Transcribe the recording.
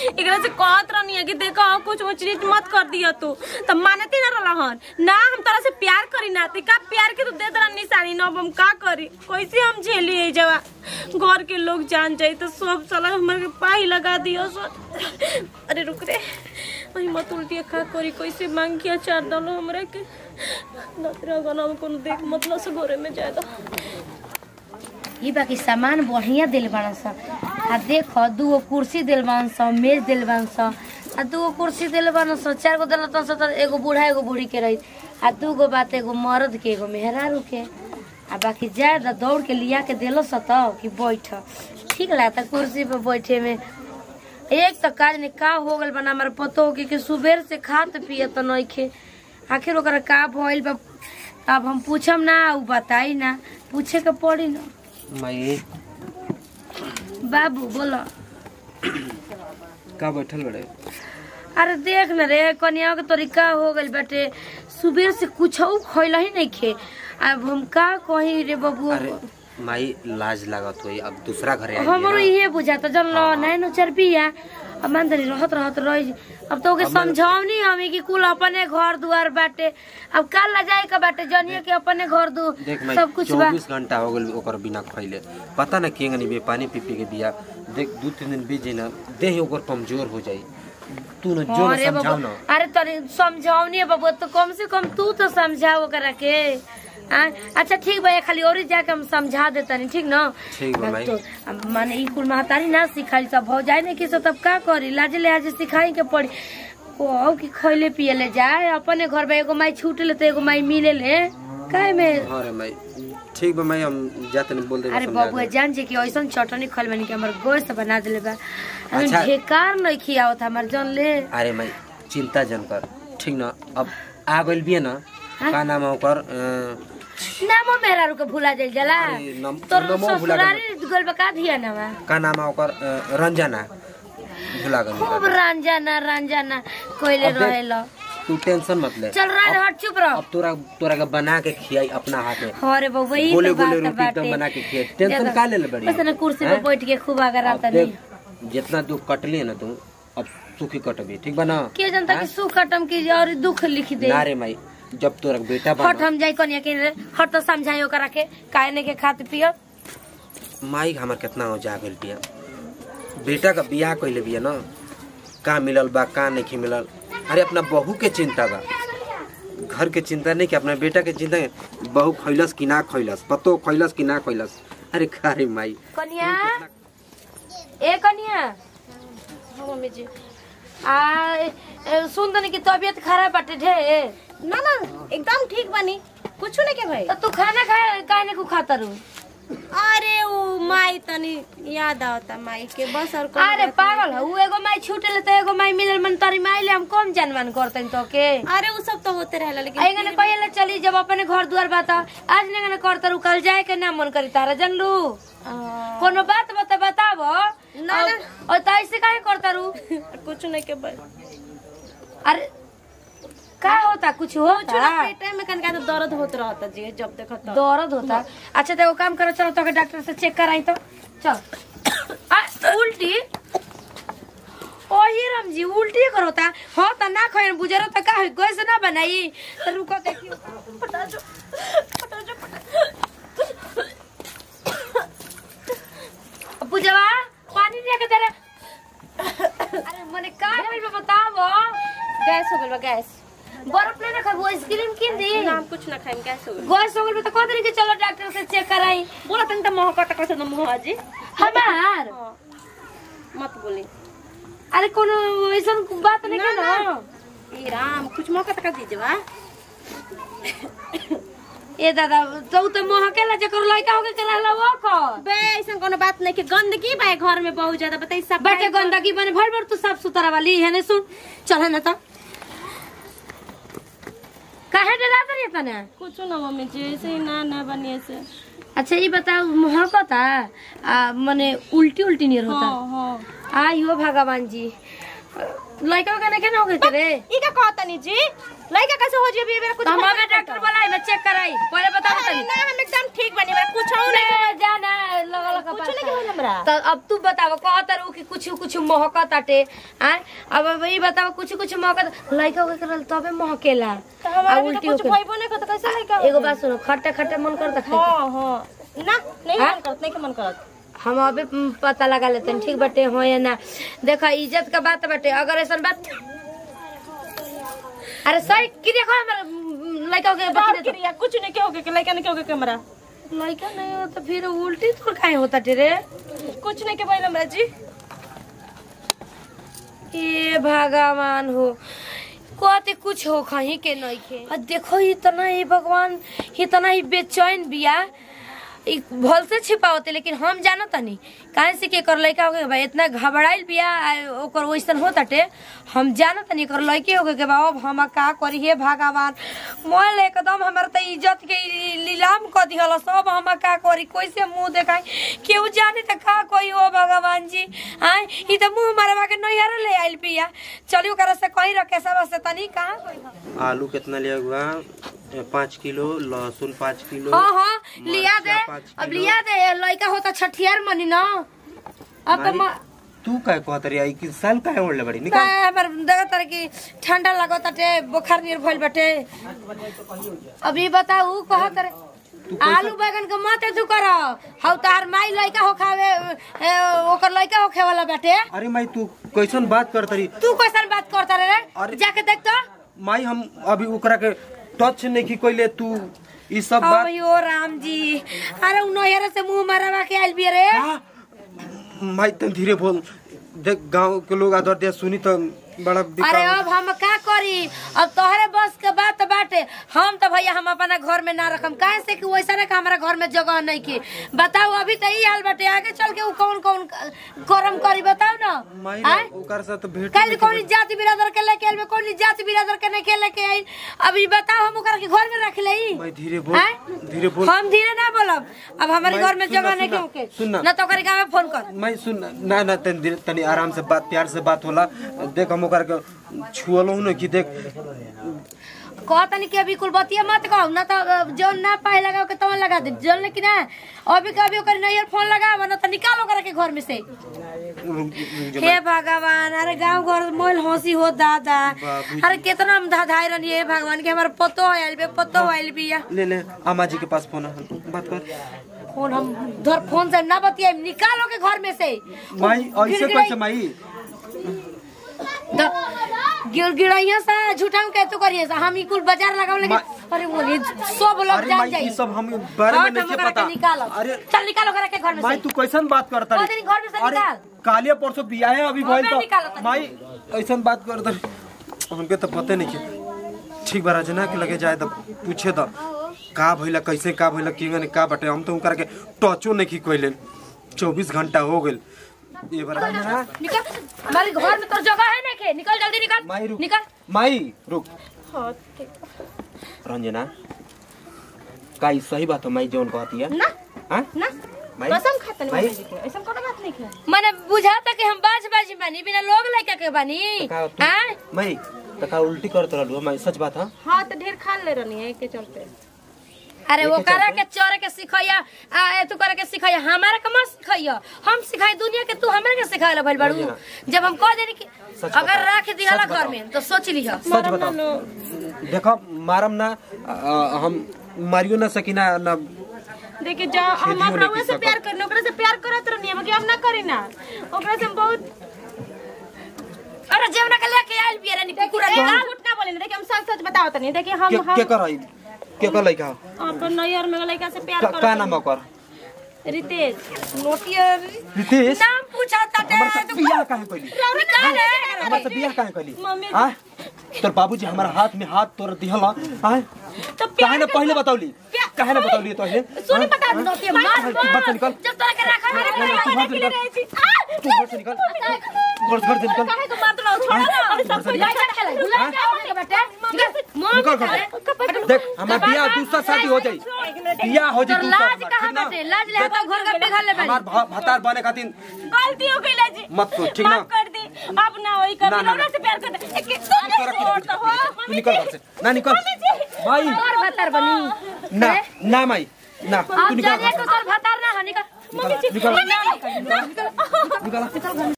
एकरा से कहत रहनी है कि देखो कुछ ऊंच नीच मत कर दिया तू तो मानती ना रहला हन ना हम तोरा से प्यार करी ना ते का प्यार के तू दे दरा निशानी ना अब हम का करी कैसे हम झेली है जवा घर के लोग जान जाई तो सब साला हमर के पाही लगा दियो सो अरे रुक रे वही मत उल्टी खा करी कैसे मांग के अचार डालो हमरा के नतरा गना में कोनो देख मतलब से घरे में जाए दो ई बाकी सामान बढ़िया दिल बान स आ देख दूगो कुर्सी दिल बान स मेज दिल बान स आ दूगो कुर्सी दिल बान स चार गो दिल स त एगो बूढ़ा एगो बूढ़ी के रही आ दूगो बात एगो मर्द के एगो मेहरारू के आ बाकी जाए द दौड़ के लिया के दिलो स त कि बैठ ठीक लागता कुर्सी पे बैठे में एक तो काज ने का हो गल बना हमारे पतो के कि सुबेर से खात पिए तो नइखे आखिर ओकरा का भइल बा अब हम पूछम ना उ बताई ना पूछे के पड़ी ना माई बाबू बोलो का बैठल बड़े अरे देख न रे कन्या के तरीका हो गइल बाटे सुबह से कुछ खैला ही नहीं खे अब हम का कही रे बाबू अरे माई लाज लागत हुई अब दूसरा घरे आई हमरो इहे बुझाता जन लो नैनो चरपिया अब मान तनी रहत रहत रही अब तो ओके समझावनी हमें कि कुल अपने घर दुआर बाटे अब काल ला जाए का बाटे जनिए के अपने घर दू देख माई सब कुछ बा चौबीस घंटा हो गल ओकर बिना खैले पता न केंगनी बे पानी पी पी के बिया देख दू तीन दिन बीत जाई ना देह ओकर कमजोर हो जाई तू न जो न अरे समझाओ बाबू ना अरे तनी समझावनी है बाबू तो कम से कम तू तो समझाओ करा के आ, अच्छा ठीक भैया खाली और जाके हम समझा देता ठीक ना ठीक बा भाई। तो अब माने ई कुल महतारी ना सिखाई सब हो जाए नहीं कि सब तब का करी लाजे ले आज सिखाई के पड़ी ओ कि खैले पिए ले जाए अपने घर में एगो माई छूट ले तो एगो माई मिले ले काहे में हाँ रे माई ठीक बा माई हम जाते नहीं बोल दे अरे बाबू जान जे कि ऐसा चटनी खल बनी कि हमर गोश्त बना देले बा अच्छा। अच्छा ढेकार नहीं खियावत हमर जन ले अरे माई चिंता जन कर ठीक ना अब आ गइल बिया ना का नाम है ओकर अ, नामो मेरा रुके भुला जाइल जाला अरे नम- तोर नमो भुला गइल। ससुरारी गोल बका दिया ना का नाम है ओकर अ, रंजना भुला गइल खूब रंजना रंजना कोइले अब देख- रहेला तू टेंशन मत ले चल रहा हट चुप रह अब तोरा तोरा के बना के खियाई अपना हाथ में अरे बाबू यही गोले तो गोले बात रोटी एकदम बाटे बना के खियाई टेंशन का ले ले बड़ी बस ना कुर्सी पे हैं? बैठ के खूब अगर अब आता नहीं देख जितना दुख कटली है ना तू अब सुखी कटबी ठीक बा ना के जनता की सुख खत्म की और दुख लिख दे ना रे माई जब तोरा बेटा हट बना हम जाई कनिया के हट तो समझाइयो करा के काहे ने के खात पियो माई हमर कितना हो जा गइल बिया बेटा का बियाह कइले बिया ना का मिलल बा का नहीं मिलल अरे अपना बहू के चिंता बा घर के चिंता नहीं कि अपना बेटा के चिंता है। बहू खैलस कि ना खैलस पतो खैलस कि ना खैलस अरे का रे माई कनिया ए कनिया हाँ मम्मी जी आ ए, ए, सुन तनी की तबीयत खराब बाटे ढे ना ना एकदम ठीक बनी कुछ नहीं के भाई तो तू खाना खाए काहे ने को खाता रू अरे वो माई तनी याद आवता माई के बस और कोनो अरे बात पागल हो एगो माई छूटे ले तो एगो माई मिलल मन तारी माई ले हम कम जानवान करतन तो के नहीं। अरे वो सब तो होते रहेला लेकिन आई गने पहले चली जब अपने घर द्वार बाता आज ने गने करता रू कल जाए के ना मन करी तारा जानलू आ, कोनो बात बता बताबो ना, ना। और तो ऐसे काहे करता रू कुछ नहीं के भाई अरे का होता कुछ कुछ ना होता पेट में कनका तो दर्द होत रहता जी जब देखो तो दर्द होता अच्छा तो एगो काम करो चलो तो के डॉक्टर से चेक कराई तो चल आ, उल्टी ओही राम जी उल्टी करोता हो त ना खैन बुझरो त का है गैस ना बनाई तो रुको देखियो फटा जो फटा जो फटा बुझवा पानी दे के दे रे अरे मने का भइल बा बतावो गैस हो गइल बा गैस बर्फ ले ना खाबो आइसक्रीम किन दी ना हम कुछ ना खाएम गैस हो गइल गैस हो गइल बा त कह दिन के चलो डॉक्टर से चेक कराई बोला तनी त मोह कटक से न मोह जी हमार हाँ। मत बोली अरे कोनो ऐसन बात नहीं ना, के ना। ना ए राम कुछ मौका तक दीजिए बा ए दादा तो तो महकेला जकर लड़का होके के रहला वो को बे ऐसा कोनो बात नहीं कि गंदगी बा घर में बहुत ज्यादा बताई सब बाटे गंदगी बने भर भर तू साफ सुथरा वाली है ने सुन चल है ना तो काहे डरा तरी तने कुछ ना मम्मी जी ऐसे ही ना ना बनिए से अच्छा ये बताओ महकता आ मने उल्टी उल्टी नहीं होता हाँ हाँ आई हो भगवान जी लड़का के नहीं ना हो गए रे ई का कहतनी जी लइका कैसे हो जी अभी मेरा कुछ तो हम पता अबे नहीं डॉक्टर चलता। बुलाई मैं चेक कराई पहले बता अरे तनी ना हम एकदम ठीक बनी मेरा कुछ हो नहीं ले जाना लगा लगा कुछ नहीं होल हमरा तो अब तू बताव कहत रहू कि कुछ कुछ महकत आटे आय अब अब ई बताव कुछ कुछ महकत लड़का के करल तबे महकेला तो हमारा आ भी तो उल्टी कुछ होके भइबो नहीं करत कैसे लइका एगो बात सुनो खट्टा खट्टा मन करता खाए हां हां ना नहीं हाँ? मन करत नहीं के मन करत हम अबे म, पता लगा लेते हैं ठीक बटे हो या ना देखो इज्जत का बात बटे अगर ऐसा बात अरे सही कि देखो हमर म, लड़का के बाहर बकरे क्रिया कुछ नहीं के होगे के लइका नहीं के होगे के हमरा तो लड़का नहीं हो तो फिर उल्टी तो काहे होता टेरे कुछ नहीं के भइल हमरा जी ए भगवान हो कहते कुछ हो कहीं के नहीं के और देखो इतना ही भगवान इतना ही बेचैन बिया ई भल से छिपावते लेकिन हम जानो तनी काहे से के कर लइका हो गए भाई इतना घबराइल बिया आ ओकर वैसन हो ताटे हम जानो तनी कर लइके हो गए बा अब हम का करी हे भगवान मोल एकदम हमर त इज्जत के ई लीलाम क दिहल सब हम का करी कैसे मुंह देखाई केहू जाने त का कोई हो भगवान जी आय ई त मुंह मरवा के नैहर ले आइल बिया चलियो ओकरा से कहीं रखे सब से तनी कहां कोई हो? आलू कितना लिया हुआ पाँच किलो लहसुन पाँच किलो हाँ हाँ लिया दे मरचा पाँच अब किलो। लिया दे लड़का होता छठियार मनी ना अब तो मारी, तू काय कहत रही आई कि साल काहे ओढ़ले बड़ी निकाल का हमर देखा तर की ठंडा लागत ताटे बुखार नियर भइल बाटे अभी बताऊ कहा करे आलू बैगन के मत तू कर हौ तार माई लड़का हो खावे ए, ओकर लड़का होखे वाला बाटे अरे माई तू कैसन बात करत रही तू कैसन बात करता रे रे अरे- जाके देख तो माई हम अभी ओकरा के टच नहीं की कोइले तू ई सब बात अयो राम जी अरे उ नैहर से मुंह मारवा के आइल बिया रे हाँ? माई तुम धीरे बोल देख गांव के लोग आदर दिया सुनी तो बड़ा अरे बिकाऊ अब हम का करी अब तोहरे बस के बात बाटे हम तो भैया हम अपना घर में ना रखम काहे से कि वैसा ना कि हमारा घर में जगह नहीं की बताओ अभी तो ई हाल बाटे आगे चल के उ कौन कौन करम करी बताओ ना माई आय? ओकर साथ भेट कल कौन जाति बिरादर के लेके आइल कौन जाति बिरादर के नहीं के लेके आइल अभी बताओ हम ओकरा के घर में रख लई माई धीरे बोल आय? धीरे बोल हम धीरे ना बोलब अब हमारे माई, घर में सुन ना, जगह नहीं सुन ना, के सुन ना। ना तो ओकरे गाँव में फोन कर मैं सुन ना ना तनी धीरे- तनी आराम से बात प्यार से बात होला देख हम ओकर के छुअलो न कि देख कहतनी कि अभी कुल बतिया मत कहू ना तो जो ना पाए लगाओ के तवन लगा दे जल कि ना अभी के अभी ओकर नैयर फोन लगाव ना तो निकालो ओकरा के घर में से हे भगवान अरे गांव घर मोल हंसी हो दादा बाबूजी। अरे कितना हम धाधाई रहनी हे भगवान के हमारे पतो आयल बे पतो आयल बिया ले ले अम्मा जी के पास फोन है बात कर फोन हम धर फोन से ना बतिया निकालो के घर में से माई ऐसे गिड़गिड़ाई- कैसे माई द- गिर गिड़ैया से झूठा के तू करिए से हम ई कुल बाजार लगाओ लेकिन मा- अरे बोली सब लोग अरे जान माई जाई ई सब हम बारे में हट, नहीं हम ओकरा पता के निकालो अरे चल निकालो ओकरा के घर में माई से तू कैसन बात करता कह देनी घर में से निकाल। कालिया परसों बिया है अभी हाँ, भइल मैं निकालो तो तनी। माई ऐसन बात करता हमके तो पते नहीं के ठीक बा रजना के लगे जाए तो पूछे तो का भइला कैसे का भइला किंगन का बटे हम तो उनकर के टचो नहीं की कोइले 24 घंटा हो गेल ये बार रंजना निकल हमारे घर में तो जगह है ना के निकल जल्दी माई निकल रुक निकल माई रुक हाँ ठीक रंजना का ई सही बात है माई जोन कहती है ना हाँ ना माई कसम खातनी माई जी के ऐसा कोनो बात नहीं है मैंने बुझाता कि हम बाज बाजी बानी बिना लोग लड़का के बानी का तू- हैं माई तो का उल्टी करत रहलू माई सच बात है हाँ तो ढेर खा ले रहनी है के चलते अरे वो एके करा चलते? के चोरे के सिखैया आ तू करे के सिखैया हमारा के मत सिखैया हम सिखाई दुनिया के तू हमरा के सिखाए भइल बाड़ू ना। जब हम कह देनी कि सच अगर बताओ। राख दिहला सच घर बताओ। में तो सोच लिह सच बताओ देखो मारम ना आ, हम मारियो ना सकीना ना देखिए जा हम खेदियो अपना नहीं से की प्यार करने ओकरा से प्यार करत रहनी है हम ना करी ना ओकरा से हम बहुत अरे जेवना के लेके आइल बिया रानी कुकुरा देखिए निकाल झूठ ना बोले देखिए हम सच सच बताओ तनी देखिए हम के हम के कर आई के कर लइका अपन नैयर में लड़का से प्यार का, करत का नाम ओकर रितेश नोटिया रितेश नाम पूछा ता हमर से बियाह काहे कइली निकाल रे हमर से बियाह काहे कइली मम्मी- हां तोर बाबूजी हमारा हाथ में हाथ तोर दिहल हां तो काहे ना पहले बतावली काहे ना बतावली तो पहले सुन बता दो नोटिया मार तू घर से निकल जब तोरा के रखा अरे है तू घर से निकल तू घर से निकल घर घर से निकल काहे को मार दो छोड़ ना अरे सब कुछ लड़का खेला गुलाब के बेटा निकल घर से। देख हमार बियाह दूसरा शादी हो जाई बियाह हो जाई तोर दूसरा लाज हमार, कहाँ ठीक ना? बाटे लाज ले तो घर का पिघल ले हमार भ- भतार बने खातिर गलती हो गई जी मत सोच, ठीक ना? माफ कर दी अब ना हो होई कभी ना, ना, रौरा से प्यार करता ए, के- तू नहीं छोड़ता हो तू निकल घर से ना निकल माई तोर भतार बनी ना ना माई ना तू अब निकल जाने घर को तोर भतार ना हो निकल से। निकल निकल मम्मी जी निकल